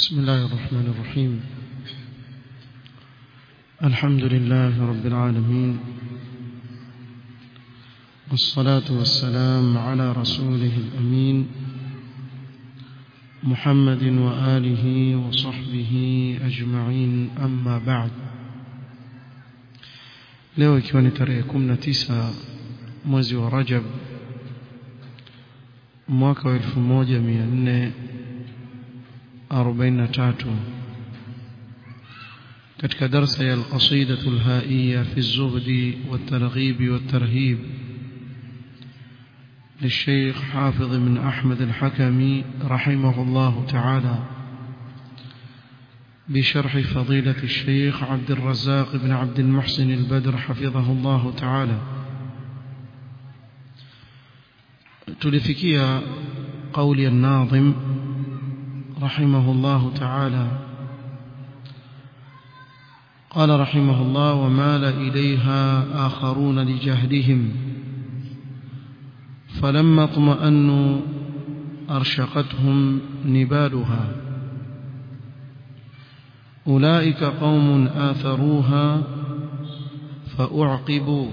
بسم الله الرحمن الرحيم الحمد لله رب العالمين والصلاة والسلام على رسوله الأمين محمد وآله وصحبه أجمعين أما بعد leo ikiwa ni tarehe 19 mwezi wa Rajab mwaka wa 1443 katika darsa ya al-qasida al-haiya fi az-zuhd wat-targhib wat-tarhib للشيخ حافظ بن أحمد الحكمي رحمه الله تعالى بشرح فضيلة الشيخ عبد الرزاق بن عبد المحسن البدر حفظه الله تعالى تلفكيا قول الناظم رحمه الله تعالى قال رحمه الله ومال إليها آخرون لجهدهم فلما اطمأنوا أرشقتهم نبالها أولئك قوم آثروها فأعقبوا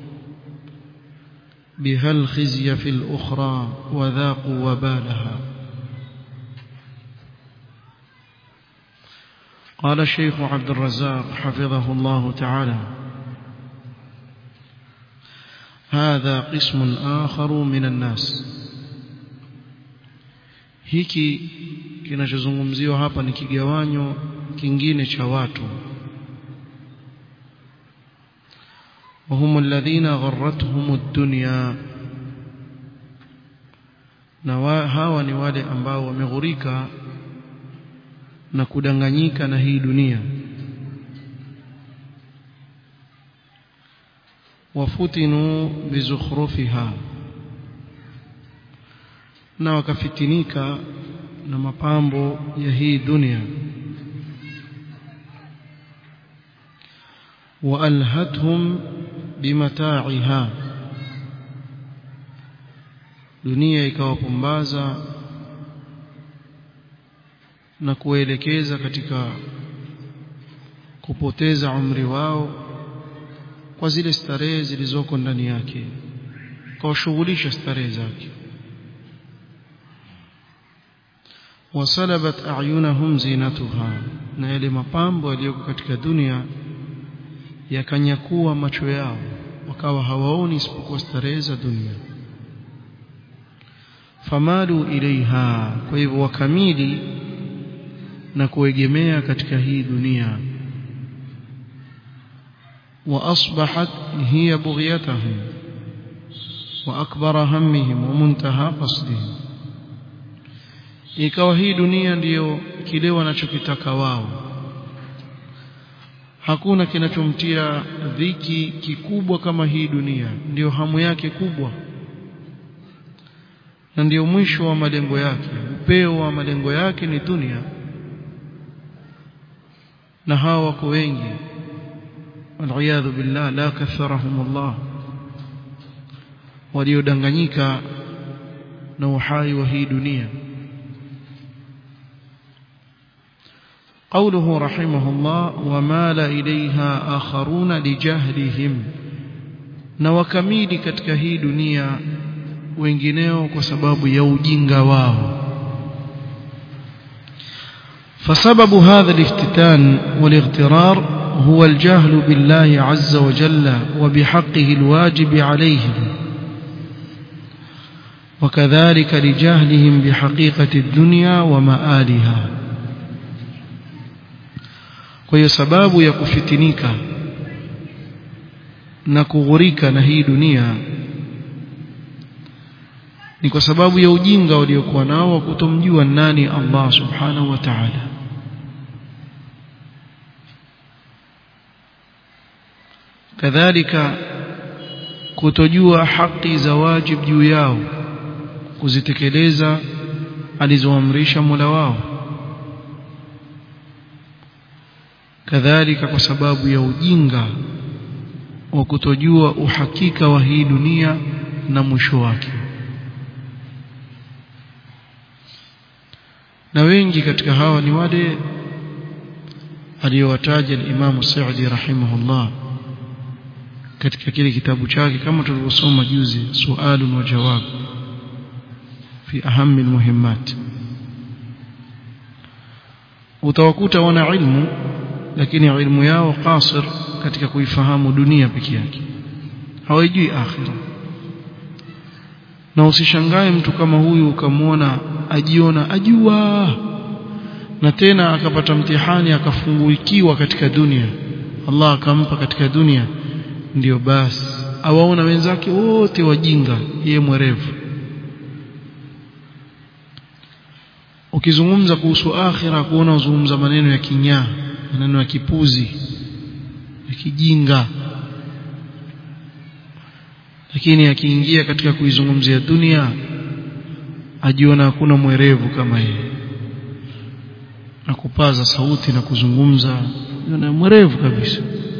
بها الخزي في الأخرى وذاقوا وبالها قال الشيخ عبد الرزاق حفظه الله تعالى هذا قسم آخر من الناس hiki kinachozungumziwa hapa ni kigawanyo kingine cha watu وهم الذين غرتهم الدنيا na hawa ni wale ambao wameghurika na kudanganyika na hii dunia wafutinu bizukhrufiha na wakafitinika na mapambo ya hii dunia وألهتهم بمتاعها dunia ikawapumbaza na kuelekeza katika kupoteza umri wao kwa zile starehe zilizoko ndani yake kawashughulisha starehe zake wasalabat a'yunahum zinatuha na yale mapambo yaliyoko katika dunia yakanyakua macho yao wakawa hawaoni isipokuwa starehe za dunia famalu ilaiha kwa hivyo wakamili na kuegemea katika hii dunia واصبحت هي بغيتهم واكبر همهم ومنتهى قصدهم ikawa hii dunia ndiyo kile wanachokitaka wao hakuna kinachomtia dhiki kikubwa kama hii dunia ndiyo hamu yake kubwa na ndiyo mwisho wa malengo yake upeo wa malengo yake ni dunia na hawa wako wengi waliyadhu billah la katharahum Allah waliodanganyika na uhai wa hii dunia قوله رحمه الله ومال إليها آخرون لجهلهم na wakamili katika hii dunia wengineo kwa sababu ya ujinga wao فسبب هذا الافتتان والاغترار هو الجهل بالله عز وجل وبحقه الواجب عليهم وكذلك لجهلهم بحقيقة الدنيا ومآلها kwa hiyo sababu ya kufitinika na kughurika na hii dunia ni kwa sababu ya ujinga waliokuwa nao wa kutomjua nani Allah subhanahu wa ta'ala kadhalika kutojua haki za wajib juu yao kuzitekeleza alizoamrisha Mola wao kadhalika kwa sababu ya ujinga wa kutojua uhakika wa hii dunia na mwisho wake na wengi katika hawa ni wale aliyowataja al-Imam Sa'di rahimahullah katika kile kitabu chake kama tulivyosoma juzi sualun wa jawab fi ahammi almuhimmat utawakuta wana ilmu lakini ilmu yao qasir katika kuifahamu dunia peke yake hawajui akhira na usishangae mtu kama huyu ukamwona ajiona ajua na tena akapata mtihani akafunguikiwa katika dunia Allah akampa katika dunia ndiyo basi awaona wenzake wote wajinga yeye mwerevu ukizungumza kuhusu akhira kuona uzungumza maneno ya kinyaa maneno ya kipuzi ya kijinga lakini akiingia katika kuizungumzia dunia ajiona hakuna mwerevu kama yeye na kupaza sauti na kuzungumza na mwerevu kabisa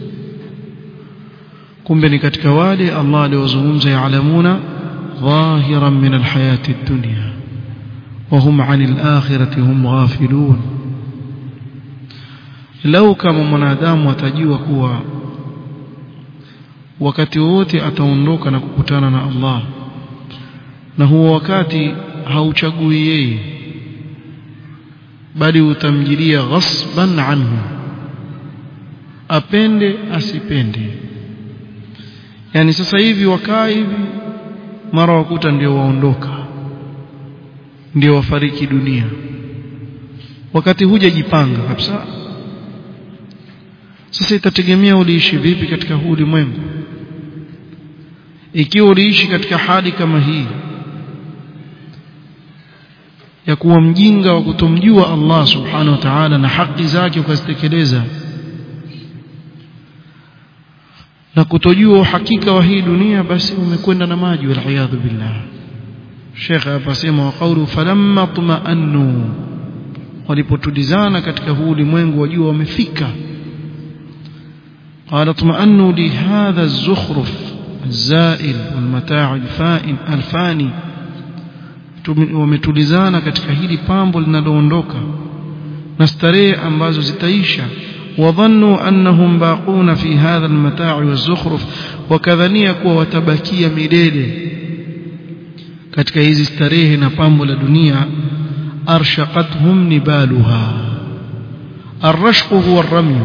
kumbe ni katika wale Allah aliozungumza yaalamuna dhahiran min alhayati ad-dunya وهم عن الآخرة هم غافلون لو kama mwanadamu atajua kuwa wakati wote ataondoka na kukutana na Allah na huo wakati hauchagui yeye bali utamjilia ghasban anhu apende asipende yani sasa hivi wakaa hivi mara wakuta ndio waondoka ndio wafariki dunia wakati hujajipanga kabisa sasa itategemea uliishi vipi katika huu ulimwengu ikiwa uliishi katika hali kama hii ya kuwa mjinga wa kutomjua Allah subhanahu wa ta'ala na haki zake ukazitekeleza na kutojua uhakika wa hii dunia basi umekwenda na maji wal billah Sheikh hapa sema wa qawlu falamma tuma'annu walipotulizana katika huu ulimwengu wajua wamefika قال اطمأنوا لهذا الزخرف الزائل والمتاع الفائن الفاني wametulizana katika hili pambo linaloondoka na starehe ambazo zitaisha wadhannu annahum baquna fi hadha almata'i wazukhruf wakadhania kuwa watabakia milele katika hizi starehe na pambo la dunia arshaqathum nibaluha الرشق هو الرمي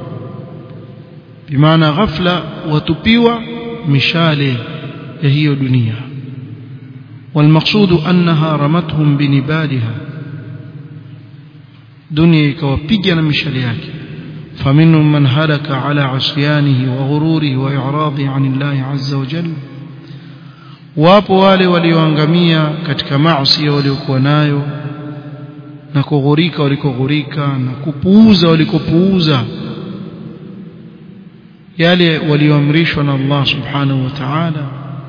بمعنى غفلة وتبيوة مشالة هي دنيا والمقصود أنها رمتهم بنبالها دنيا كوبيجنا مشالياك فمنهم من هلك على عصيانه وغروره وإعراضه عن الله عز وجل wapo wale walioangamia katika maasi waliokuwa nayo na kughurika walikoghurika na kupuuza walikopuuza yale walioamrishwa na Allah subhanahu wa ta'ala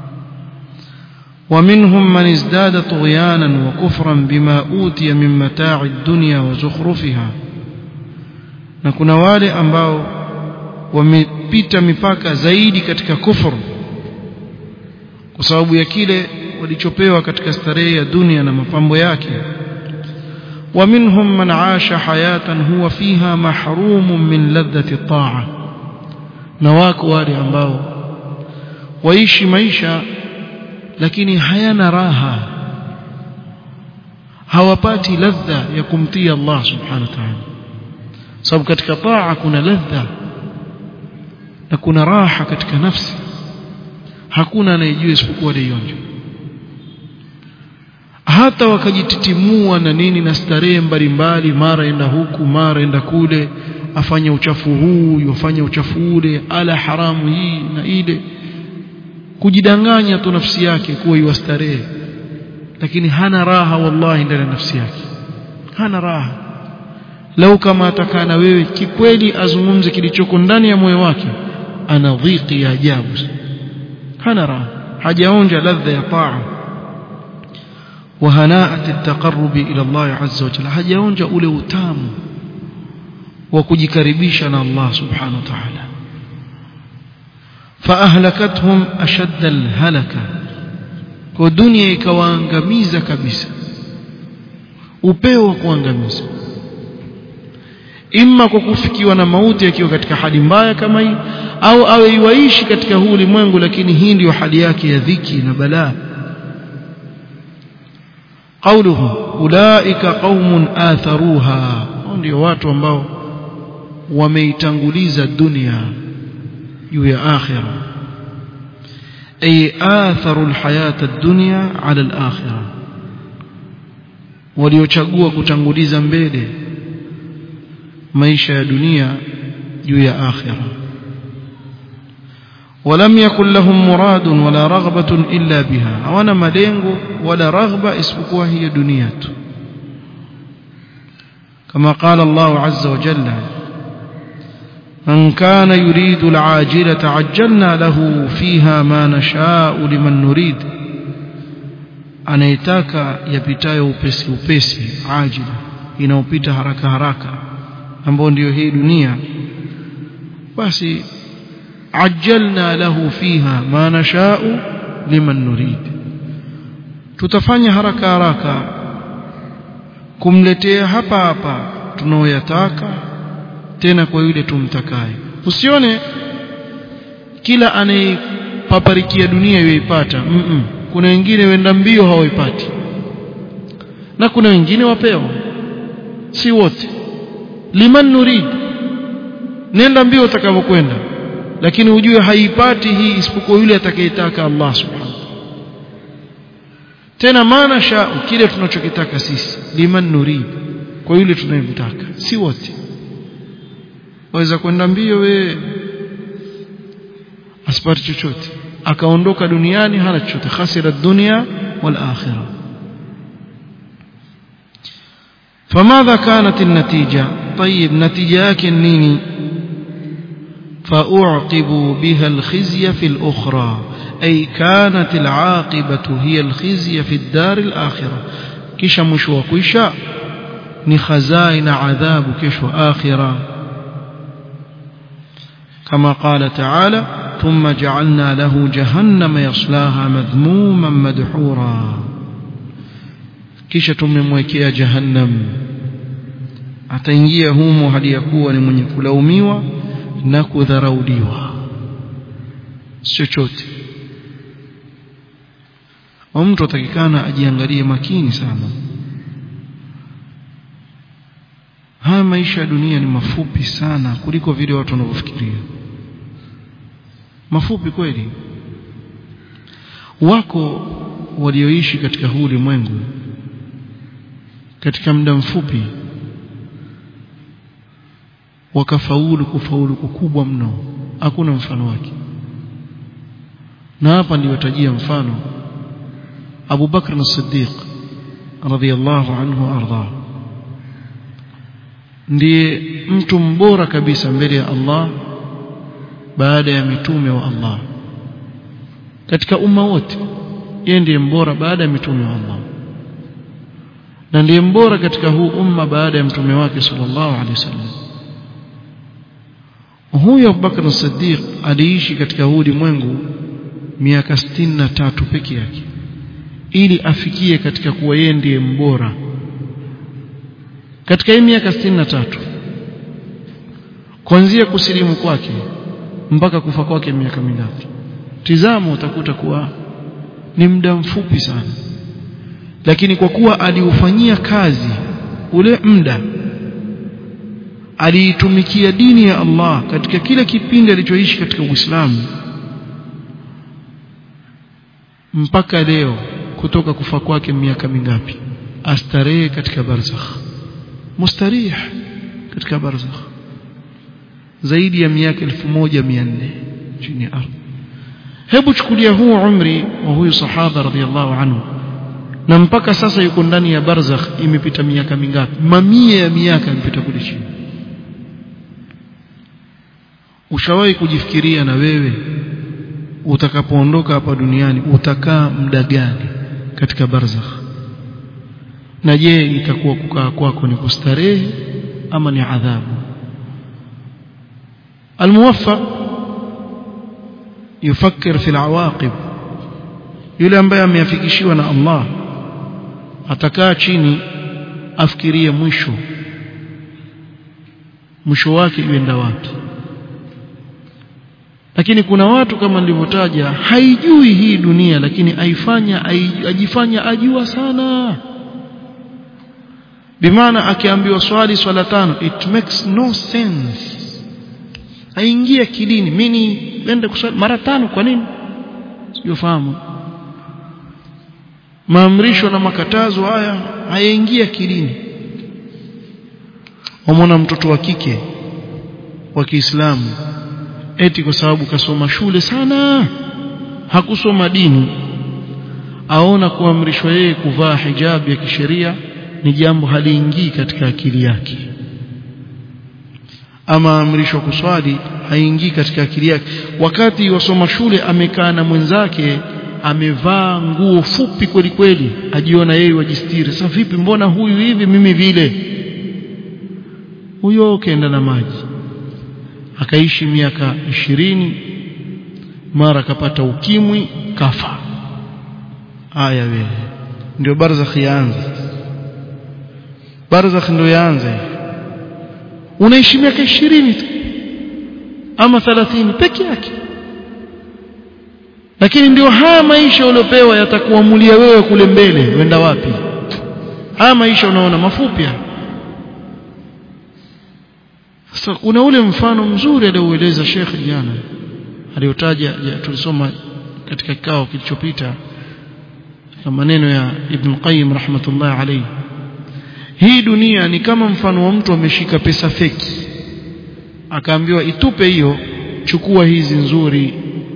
ومنهم من ازداد طغيانا وكفرا بما أوتي من متاع الدنيا وزخرفها na kuna wale ambao wamepita mipaka zaidi katika kufuru kwa sababu ya kile walichopewa katika starehe ya dunia na mapambo yake ومنهم من عاش حياة هو فيها محروم من لذة الطاعة na wako wale ambao waishi maisha lakini hayana raha hawapati ladha ya kumtii Allah subhanahu wa ta'ala sababu katika taa kuna ladha na kuna raha katika nafsi hakuna anayejua isipokuwa aliyonja hata wakajititimua na nini na starehe mbalimbali mara enda huku mara enda kule afanye uchafu huu yafanye uchafu ule ala haramu hii na ile kujidanganya tu nafsi yake kuwa iwastarehe lakini hana raha wallahi ndani ya nafsi yake hana raha lau kama atakaa na wewe kikweli azungumze kilichoko ndani ya moyo wake ana dhiki ya ajabu hana raha hajaonja ladha ya taa وهناءة التقرب إلى الله عز وجل hajaonja ule utamu wa kujikaribisha na Allah subhanahu wa ta'ala فأهلكتهم أشد الهلكة kwa dunia ikawaangamiza kabisa upeo wa kuangamiza imma kwa kufikiwa na mauti akiwa katika hali mbaya kama hii au awe iwaishi katika huu ulimwengu lakini hii ndiyo hali yake ya dhiki na balaa قوله أولئك قوم آثروها ndio watu ambao wameitanguliza dunia juu ya akhira ay atharu alhayata ad-dunya ala al-akhirah waliochagua kutanguliza mbele maisha ya dunia juu ya akhira ولم يكن لهم مراد ولا رغبة إلا بها hawana malengo wala raghba isipokuwa hiyo dunia tu كما قال الله عز وجل من كان يريد العاجلة عجلنا له فيها ما نشاء لمن نريد anaitaka yapitayo upesi upesi ajila inaopita haraka haraka ambayo ndiyo hii dunia basi ajjalna lahu fiha ma nashau liman nurid tutafanya haraka haraka kumletea hapa hapa tunaoyataka tena kwa yule tumtakaye usione kila anayepaparikia dunia yoipata mm -mm. kuna wengine wenda mbio hawaipati na kuna wengine wapewa si wote liman nurid nenda mbio utakavyokwenda lakini ujue haipati hii isipokuwa yule atakayetaka Allah subhanahu tena maana sha kile tunachokitaka sisi liman nurid kwa yule tunayemtaka si wote waweza kwenda mbio we asipati chochote akaondoka duniani hana chochote khasira dunia wal akhirah فماذا كانت النتيجة طيب نتيجة yake nini فأعقبوا بها الخزي في الأخرى أي كانت العاقبة هي الخزي في الدار الآخرة كيش مشوى كيشا نخزائن عذاب كيش آخرة كما قال تعالى ثم جعلنا له جهنم يصلاها مذموما مدحورا كيش تمموكيا جهنم ataingia humo hali ya kuwa ni mwenye kulaumiwa na kudharauliwa chochote mtu atakikana ajiangalie makini sana haya maisha ya dunia ni mafupi sana kuliko vile watu wanavyofikiria mafupi kweli wako walioishi katika huu ulimwengu katika muda mfupi wakafaulu kufaulu kukubwa mno hakuna mfano wake na hapa niliwatajia mfano Abu Bakr as-Siddiq radhiyallahu anhu arda ndiye mtu mbora kabisa mbele ya Allah baada ya mitume wa Allah katika umma wote yeye ndiye mbora baada ya mitume wa Allah na ndiye mbora katika huu umma baada ya mtume wake sallallahu alaihi wasallam huyo Abubakar Siddiq aliishi katika huu ulimwengu miaka na tatu peke yake ili afikie katika kuwa yeye ndiye mbora katika hii miaka na tatu kuanzia kusilimu kwake mpaka kufa kwake miaka mingapi tizama utakuta kuwa ni muda mfupi sana lakini kwa kuwa aliufanyia kazi ule muda aliitumikia dini ya Allah katika kile kipindi alichoishi katika Uislamu mpaka leo kutoka kufa kwake miaka mingapi astarehe katika barzakh mustarih katika barzakh zaidi ya miaka 1400 chini ya ardhi hebu chukulia huu umri wa huyu sahaba radhiallahu anhu na mpaka sasa yuko ndani ya barzakh imepita miaka mingapi mamia ya miaka imepita kule chini ushawahi kujifikiria na wewe utakapoondoka hapa duniani utakaa muda gani katika barzakh na je itakuwa kukaa kwako ni kustarehe ama ni adhabu almuwaffaq yufakkir fi alawaqib yule ambaye ameafikishiwa na Allah atakaa chini afikirie mwisho mwisho wake uenda wapi lakini kuna watu kama nilivyotaja haijui hii dunia lakini aifanya ajifanya ajua sana bimaana akiambiwa swali swala tano it makes no sense haingia kidini mimi nende kuswali mara tano kwa nini sijofahamu maamrisho na makatazo haya hayaingia kidini wamwona mtoto wa kike wa Kiislamu eti kwa sababu kasoma shule sana hakusoma dini aona kuamrishwa yeye kuvaa hijabu ya kisheria ni jambo haliingii katika akili yake ama amrishwa kuswali haingii katika akili yake wakati wasoma shule amekaa na mwenzake amevaa nguo fupi kweli kweli ajiona yeye wajistiri sasa vipi mbona huyu hivi mimi vile huyo kaenda na maji akaishi miaka ishirini mara akapata ukimwi kafa haya wewe ndio barzakh yaanza barzakh ndio yaanza unaishi miaka ishirini tu ama 30 peke yake lakini ndio haya maisha uliopewa yatakuamulia wewe kule mbele wenda wapi haya maisha unaona mafupi sasa kuna ule mfano mzuri alioueleza Sheikh jana aliyotaja tulisoma katika kikao kilichopita na maneno ya Ibn Qayyim rahmatullah alayhi hii dunia ni kama mfano wa mtu ameshika pesa feki akaambiwa itupe hiyo chukua hizi nzuri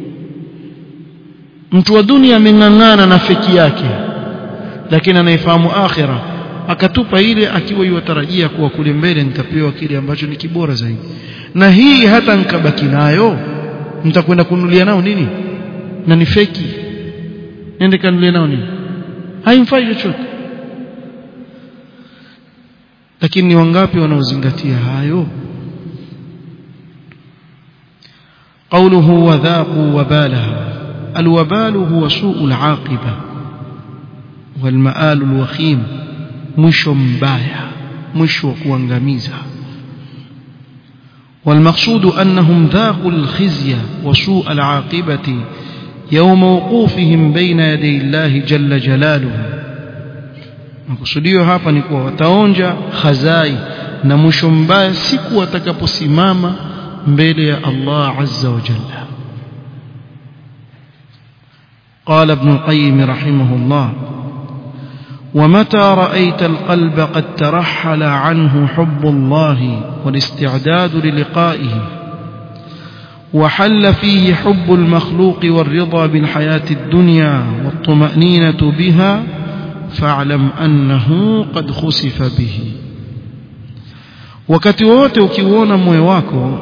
mtu wa dunia ameng'ang'ana na feki yake lakini anaifahamu akhira akatupa ile akiwa yuwatarajia kuwa kule mbele nitapewa kile ambacho ni kibora zaidi na hii hata nikabaki nayo nitakwenda kununulia nao nini na ni feki nende kanunulia nao nini haimfai chochote lakini ni wangapi wanaozingatia hayo قوله وذاقوا وبالها الوبال هو سوء العاقبة والمآل الوخيم mwisho mbaya mwisho wa kuangamiza والمقصود أنهم ذاقوا الخزي وسوء العاقبة يوم وقوفهم بين يدي الله جل جلاله makusudio hapa ni kuwa wataonja khazai na mwisho mbaya siku watakaposimama mbele ya Allah azza wa jalla قال ابن القيم رحمه الله ومتى رأيت القلب قد ترحل عنه حب الله والاستعداد للقائه وحل فيه حب المخلوق والرضا بالحياة الدنيا والطمأنينة بها فاعلم أنه قد خسف به wakati wote ukiuona moyo wako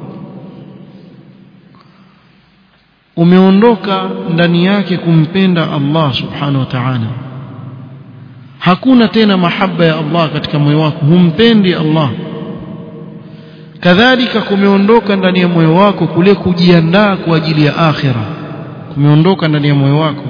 umeondoka ndani yake kumpenda Allah subhanahu wa ta'ala hakuna tena mahaba ya Allah katika moyo wako humpendi Allah kadhalika kumeondoka ndani ya moyo wako kule kujiandaa kwa ajili ya akhira kumeondoka ndani ya moyo wako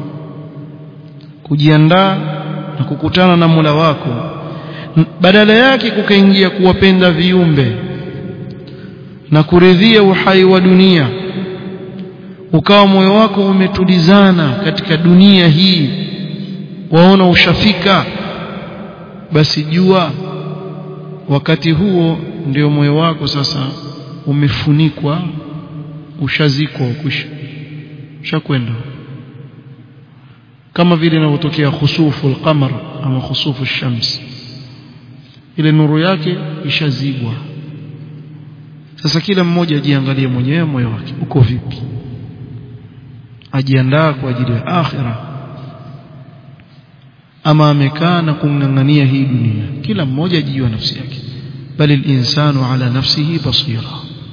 kujiandaa na kukutana na Mola wako badala yake kukaingia kuwapenda viumbe na kuridhia uhai wa dunia ukawa moyo wako umetulizana katika dunia hii waona ushafika basi jua wakati huo ndio moyo wako sasa umefunikwa ushazikwa ukisha ushakwenda kama vile inavyotokea khusufu al-qamar ama khusufu shams ile nuru yake ishazibwa sasa kila mmoja ajiangalie mwenyewe moyo wake uko vipi ajiandaa kwa ajili ya akhira ama amekaa na kung'ang'ania hii dunia kila mmoja ajijua nafsi yake bali linsanu ala nafsihi basira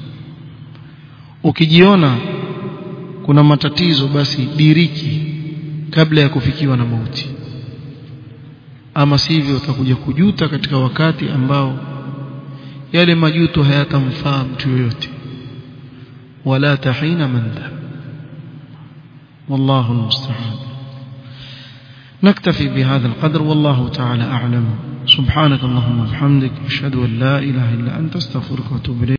ukijiona kuna matatizo basi diriki kabla ya kufikiwa na mauti ama sivyo utakuja kujuta katika wakati ambao yale majuto hayatamfaa mtu yoyote wala tahina mandhab wallahu almusta'an نكتفي بهذا القدر والله تعالى أعلم سبحانك اللهم وبحمدك أشهد أن لا إله إلا أنت استغفرك واتوب إليك